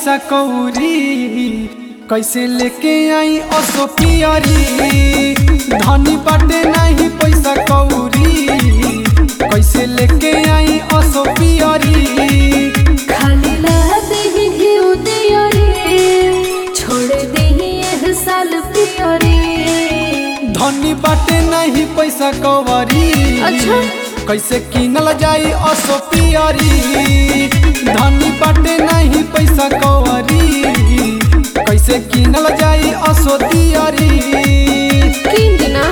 पैसा कौरी कैसे लेके आई असो पियरी धनी बाटे नहीं पैसा कौरी कैसे लेके आई असो पियरी खाली लाते ही घिउ दियरे छोड़ देही एह साल पियरे धनी बाटे नहीं पैसा कौरी अच्छा। कैसे किनल जाई असो पियरी धनी बाटे नहीं पैसा कौरी कैसे किनल जाई असो दियरी किन दिना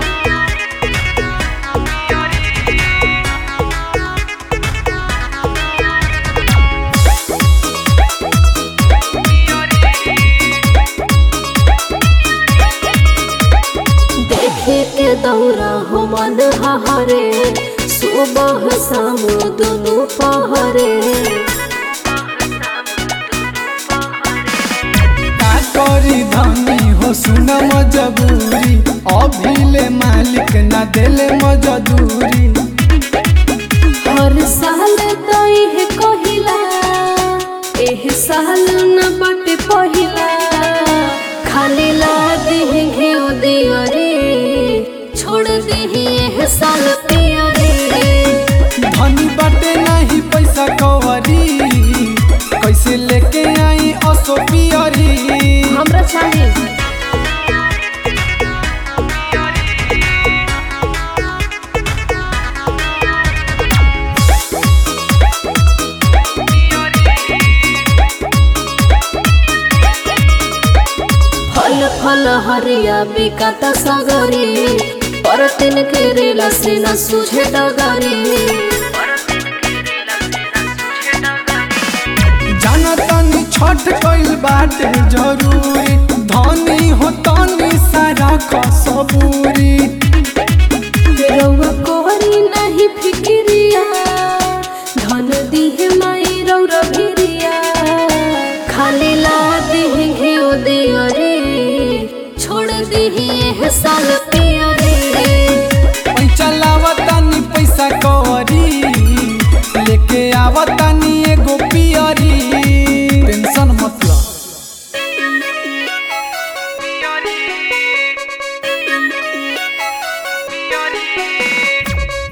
देखे के दौरा हो मन हरे सुबह शाम दोनों पहरे का करी धनी हो सुन मजबूरी अभिले मालिक ना देले मजदूरी हर साल तई है कहिला एह साल न बटे पहिला खाली ला देह घेउ दियो रे छोड़ देही एह साल पिया रे धनी बाटे नहीं पैसा कवरी कैसे लेके आई असो पियरी हमरा चाहिए फल फल हरिया बिकाता सगरे पर तिन के रेला से न सुझे डगरे जाना तनी छठ कइल बाटे जरूरी धनी हो तनी सारा कसबूरी रउआ कोहरी नहीं फिक्रिया धन दिहे माई रौरा भिरिया खाली ला दिहे घेउ दियो रे छोड़ दिही एह साल पिया रे पैसा लावतानी पैसा कवरी लेके आवतानी एगो पियरी